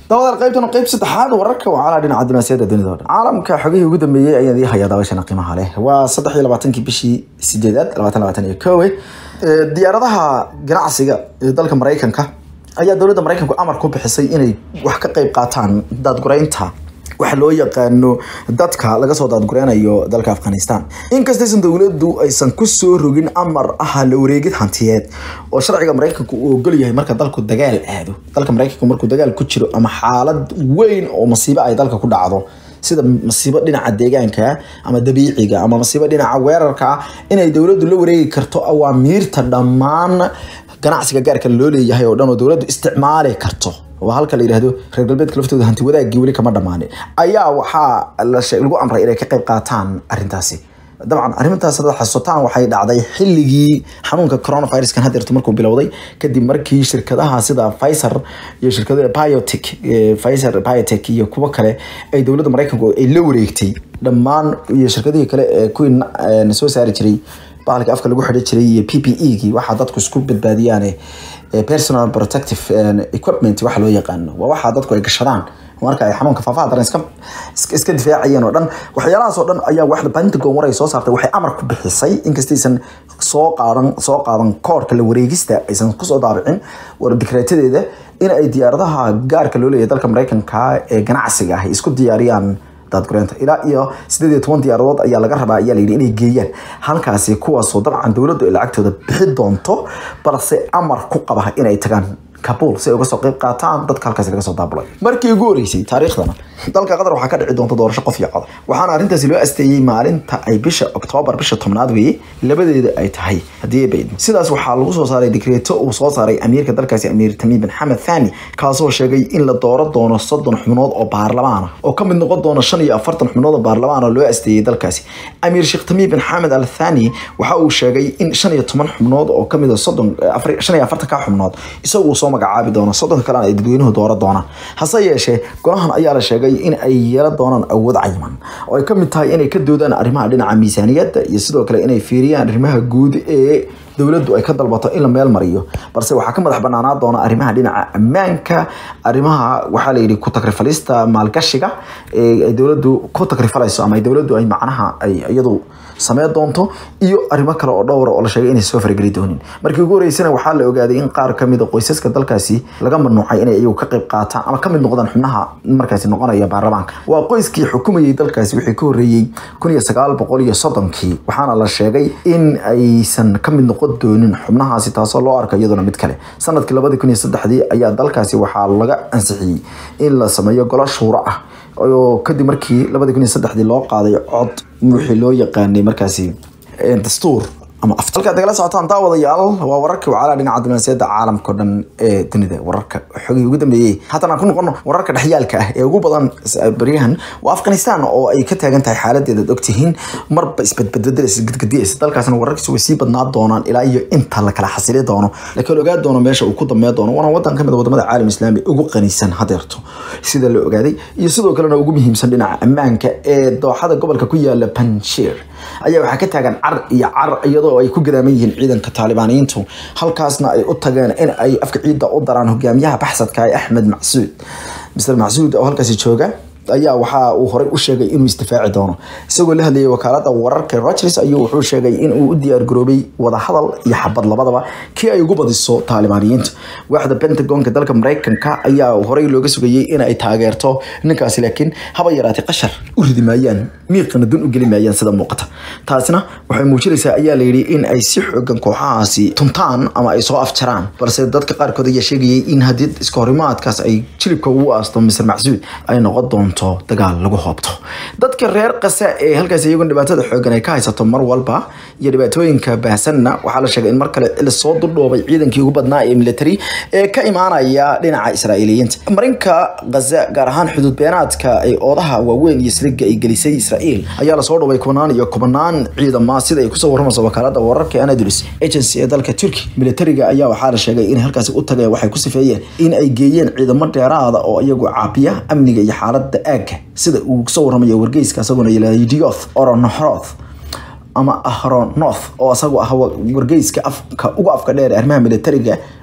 dabadaal qaybtan qeyb saddexaad wararka waa calaa dhinaca dunaasiyada dunida o dhan caalamka xogihii ugu dambeeyey ayaan idii hayaa daawashana qiimaha leh waa saddex iyo labaatankii bishii sideedaad labaatan labaatan iyo kowe diyaaradaha ganacsiga ee dalka maraykanka ayaa dowladda maraykanku amar ku bixisay inay wax ka qeyb qaataan daadgureynta waxa loo yaqaano dadka laga soo daadgureynayo dalka afghanistan inkastaysan dowladdu aysan kusoo rogin amar ah la wareegid hantiyeed oo sharciga maraykanku uu ogol yahay marka dalku dagaal aado dalka maraykanku markuu dagaal ku jiro ama xaalad weyn oo masiibo ay dalka ku dhacdo sida masiibo dhinaca deegaanka ama dabiiciga ama masiibo dhinaca weerarka inay dowladdu la wareegi karto awaamiirta dhammaan ganacsiga gaarka loo leeyahay oo dhan oo dowladdu isticmaali karto waa halka la yidhahdo reer galbeedka laftooda hanti wadaagii weli kama dhammaanin ayaa waxaa lagu amray inay ka qayb qaataan arrintaasi dabcan arrintaas hadaad xasuutaan waxay dhacday xilligii xanuunka coronaviruskan hadeerto markuu bilowday kadib markii shirkadaha sida Pfizer iyo shirkadaha Biotech Pfizer Biotech iyo kuwo kale ay dowladda Mareykanku ay la wareegtay dhammaan iyo shirkadihii kale ee kuwii soo saari jiray bahalka afka lagu xidhi jiray iyo PPE-gii waxaa dadku isku badbaadiyaan personal protective equipment waxa loo yaqaano waa waxa dadku ay gashadaan marka ay xanuunka faafaha daran iska iska difaacayeen oo dhan waxyaalahaas oo dhan ayaa waxda Pentagon war ay soo saartay waxay amar ku bixisay inkastaysan soo qaadan soo qaadan koorka la wareegista aysan ku soo daabicin war dikraatadeeda in ay diyaaradaha gaarka loo leeyahay dalka Mareykanka ee ganacsiga ah isku diyaariyaan daadgureynta ilaa iyo sideed iyo toban diyaaradood ayaa laga rabaa ayaa layidhi inay geeyaan halkaasi kuwaasoo dabcan dowladdu ay lacagtooda bixi doonto balse amar ku qaba inay tagaan kabuul si ay uga soo qayb qaataan dadka halkaasi laga soo daabulay markii ugu horeysay taariikhdana dalka qatar waxaa ka dhici doonta doorasho qof iyo cod waxaana arrintaasi loo asteeyey maalinta ay bisha oktoobar bisha tobnaad weeye labadeeda ay tahay haddii ay baydmo sidaas waxaa lagu soo saaray digreeto uu soo saaray amiirka dalkaasi amiir tamiim bin xamed thani kaasoo sheegay in la dooro doono soddon xubnood oo baarlamaan ah oo ka mid noqon doona shan iyo afartan xubnood oo baarlamaan oo loo asteeyey dalkaasi amiir sheekh tamiim bin xamed al thani waxa uu sheegay in shan iyo toban xubnood oo kamid a soddon shan iyo afartan ka xubnood isagu soo magacaabi doono soddonka kalena ay dadweynuhu dooro doonaan hase yeeshee golahan ayaa la sheegay in ay yeelan doonaan awood cayiman oo ay ka mid tahay inay ka doodaan arrimaha dhinaca miisaaniyadda iyo sidoo kale inay fiiriyaan arrimaha guud ee dowladdu ay ka dalbato in la meel mariyo balse waxaa ka madax banaanaa doona arrimaha dhinaca ammaanka arrimaha waxaa la yidhi ku takrifalista maalgashiga ee ay dowladdu ku takrifalayso ama dowladdu ay macnaha ay iyadu sameyn doonto iyo arrimo kale oo dhowra oo la sheegay inay soo fargeli doonin markii ugu horeysana waxaa la ogaaday in qaar kamid a qoysaska dalkaasi laga mamnuucay inay iyagu ka qayb qaataan ama kamid noqdaan xubnaha markaasi noqonaya baarlamaanka waa qoyskii xukumayay dalkaasi wixii ka horeeyey kun iyo sagaal boqol iyo soddonkii waxaana la sheegay in aysan kamid noqon doonin xubnahaasi taasoo loo arka iyaduna mid kale sanadkii labadi kun iyo saddexdii ayaa dalkaasi waxaa laga ansixiyey in la sameeyo golo shuuro ah oo kadib markii labadi kun iyo saddexdii loo qaaday cod wixii loo yaqaanay markaasi dastuur ama halkaad nagala socotaan daawadayaal waa wararkii wacaalaa dhinaca dunaasiyada caalamka o dhan ee dunida wararka xogihii ugu dambeeyey haatan aan ku noqono wararka dhexyaalka ah ee ugu badan baryahan waa afghanistan oo ay ka taagan tahay xaaladeeda ad ogtihiin marba isbadbadbedelaysa gadgadiyaysa dalkaasna wararkiisu way sii badnaa doonaan ilaa iyo inta la kala xasili doono laakiin ogaa doono meesha uu ku dambeyn doono waana wadan kamid a wadamada caalam islaami ugu qanisan hadeerto sida la ogaaday iyo sidoo kalena ugu muhiimsan dhinaca ammaanka ee dooxada gobolka ku yaala panshir ayaa waxaa ka taagan car iyo car iyadoo ay ku gadaaman yihiin ciidanka taalibaaniyiintu halkaasna ay u tageen in ay afka ciidda u daraan hogaamiyaha baxsadka ee axmed macsuud mister macsuud oo halkaasi jooga ayaa waxa uu horey u sheegay inuu isdifaaci doono isagoo la hadlayay wakaalada wararka Reuters ayuu wuxuu sheegay in uu u diyaar garoobay wada hadal iyo xabad labadaba kii ay ugu badiso taalibaaniyiinta waaxda Pentagonka dalka Mareykanka ayaa horey looga sugayay in ay taageerto ninkaasi laakiin haba yaraatay qashar u ridi maayaan miiqana dun u geli maayaan sida muuqata taasina waxay muujinaysaa ayaa la yidhi in ay si xoogan kooxahaasi tuntaan ama ay soo afjaraan balse dadka qaarkood ayaa sheegayay in haddii iska horimaadkaas ay jilibka ugu aasto Mr. Macsuud ay noqon doonto dagaal lagu hoobto dadka reer qasa ee halkaas iyaguna dhibaatada xoogan ay ka haysato mar walba iyo dhibaatooyinka baahsanna waxaa la sheegay in mar kale la soo dudhoobay ciidankii ugu badnaa ee military ee ka imaanaya dhinaca israa'iiliyiinta marinka gaza gaar ahaan xuduud beenaadka ee oodaha waaweyn iyo siliga ay gelisay israa'iil ayaa lasoo dhoway kubanaan iyo kubanaan ciidama sida ay kusoo warramayso wakaalada wararka anadolus agency ee dalka turkey militariga ayaa waxaa la sheegay in halkaasi u tageen waxay ku sifeeyeen in ay geeyeen ciidamo dheeraada oo iyagu caabiya amniga iyo xaaladda aagga sida uu kusoo warramayo wargeyska isaguna yilahda dioth oronohroth ama ahronoth oo isagu ah wargeyska afka ugu afka dheer arrimaha militariga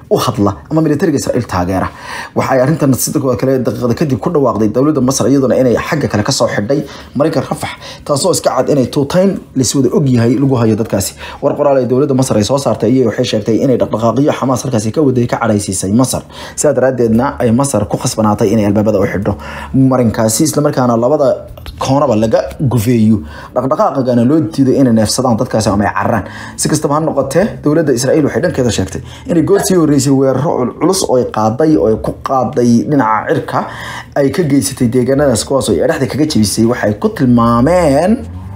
u hadla ama militariga israa'iil taageera waxay arrintan sidoo kale daqiiqada kadib ku dhawaaqday dowladda masar iyaduna inay xagga kale kasoo xidhay marinka rafax taasoo iska cad inay tuutayn laiswada ogyahay lagu hayo dadkaasi war qoraal ay dowladda masar ay soo saartay iyay waxay sheegtay inay dhaqdhaqaaqyo xamaas halkaasi ka waday ka cadhaysiisay masar sidaa daraadeedna ay masar ku khasbanaatay inay albaabada u xidho marinkaasi islamarkaana labada koonaba laga gufeeyo dhaqdhaqaaqagana loo diido inay neefsadaan dadkaasi ama ay cararaan si kastaba ha noqotee dowladda israa'iil waxay dhankeeda sheegtay inay goor sii horeysay weeraro culculus oo ay qaaday oo ay ku qaaday dhinaca cirka ay ka geysatay deegaanadaas kuwaas oo ay dhexda kaga jebisay waxay ku tilmaameen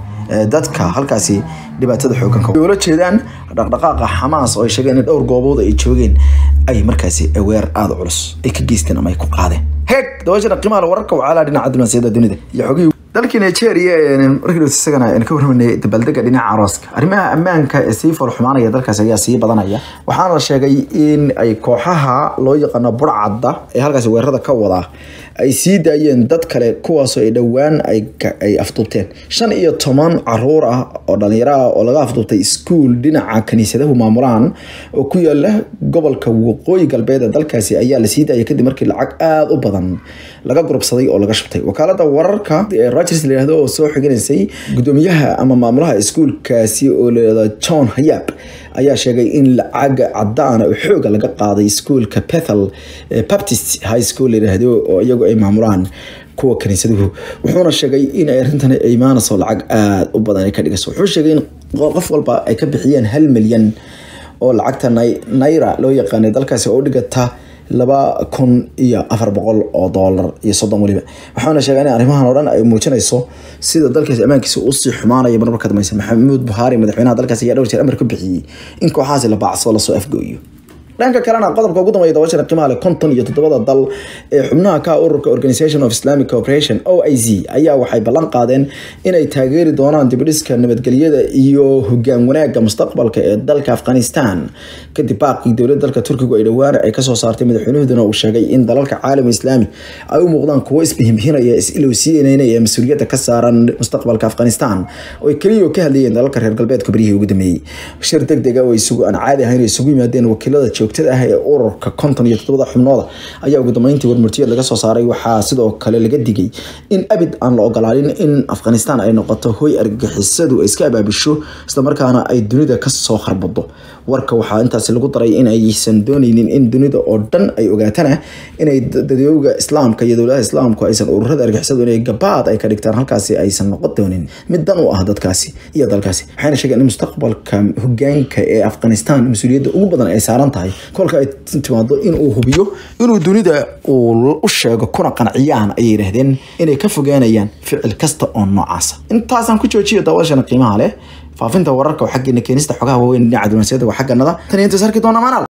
dadka halkaasi dhibaatada xooganka ula jeedaan dhaqdhaqaaqa xamaas oo ay sheegeen in dhowr goobood ay joogeen ay markaasi weer aada culus ay ka geysteen ama ay ku qaadeen heeg dabashana qiimaha wararka wacaalaa dhinaca diblomaasiyadda dunida iyo xogihii dalkii nigeria markii dhowt isagana aan ka warramanay dabaaldega dhinaca arooska arrimaha ammaanka ee sii foolxumaanaya dalkaas ayaa sii badanaya waxaana la sheegay in ay kooxaha loo yaqaano burcadda ee halkaasi weerarada ka wadaa ay sii daayeen dad kale kuwaasoo ay dhowaan ay afduubteen shan iyo toban caruur ah oo dhalinyaro ah oo laga afduubtay iskuul dhinaca kaniisadahu maamulaan oo ku yaala gobolka waqooyi galbeed ee dalkaasi ayaa la sii daayay kadib markii lacag aada u badan laga gurubsaday oo laga shubtay wakaalada wararka rogers la yihahdo oo soo xiganaysay gudoomiyaha ama maamulaha iskuulkaasi oo layihahdo john hayab ayaa sheegay in lacaga cadaana oo xooga laga qaaday iskuulka bethel baptist high school layidhaahdo oo iyagu ay maamulaan kuwa kaniisaduhu wuxuuna sheegay in ay arrintan ay imaanayso lacag aada u badan ay ka dhigayso wuxuu sheegay in qof walba ay ka bixiyeen hal milyan oo lacagta naira loo yaqaanay dalkaasi oo u dhigata laba kun iyo afar boqol oo doolar iyo soddon weliba waxaana sheegay in arrimahan oo dhan ay muujinayso sida dalkaasi ammaankiisa usii xumaanaya marmarka dambaysa maxamuud buhaari madaxweynaha dalkaasi ayaa dhowr jeer amar ka bixiyey in kooxahaasi la baacsoo lasoo afgooyo dhanka kalena qodobka ugu dambeeya dabashana qiimaha leh konton iyo toddobada dal ee xubnaha ka ururka organisation of islamic cooperation o i z ayaa waxay ballan qaadeen inay taageeri doonaan dibidhiska nabadgelyada iyo hogaan wanaagga mustaqbalka ee dalka afghanistan kadib baaqii dowladda dalka turkigu ay dhowaan ay kasoo saartay madaxweynahooduna uu sheegay in dalalka caalam islaami ay u muuqdaan kuwo isbihimbihinaya is-ilowsiinaya ee mas-uuliyadda ka saaran mustaqbalka afghanistan oo ay keliya ka hadlayeen dalalka reer galbeedka beryihii ugu dambeeyey shir deg dega oo isugu aan caadi ahayn oo isugu yimaadeen wakiilada joogtada ah ee ururka konton iyo toddobada xubnooda ayaa ugu dambeyntii warmurtiyeed laga soo saaray waxaa sidoo kale laga digay in abid aan la ogolaanin in afghanistan ay noqoto hoy argagixisadu ay iska abaabisho islamarkaana ay dunida kasoo kharbado warka waxaa intaasi lagu daray in aysan dooneynin in dunida oo dhan ay ogaatana inay dadooga islaamka iyo dowladaha islaamku aysan ururada argixisadu inay gabaad ay ka dhigtaan halkaasi aysan noqon doonin mid dan u ah dadkaasi iyo dalkaasi waxayna sheegeen in mustaqbalka hogaanka ee afghanistan mas-uuliyadda ugu badan ay saaran tahay kolka ay timaado inuu hubiyo inuu dunida uu u sheego kuna qanciyaan ayay yidhaahdeen inay ka fogaanayaan ficil kasta oo noocaasa intaasaan ku joojiyo daawashana qiimaha leh faafinta wararka oo xaggeena keenista xogaha waaweyn dhinaca diblomaasiyadda waa xagganada tan iyo intaas arki doona maanaal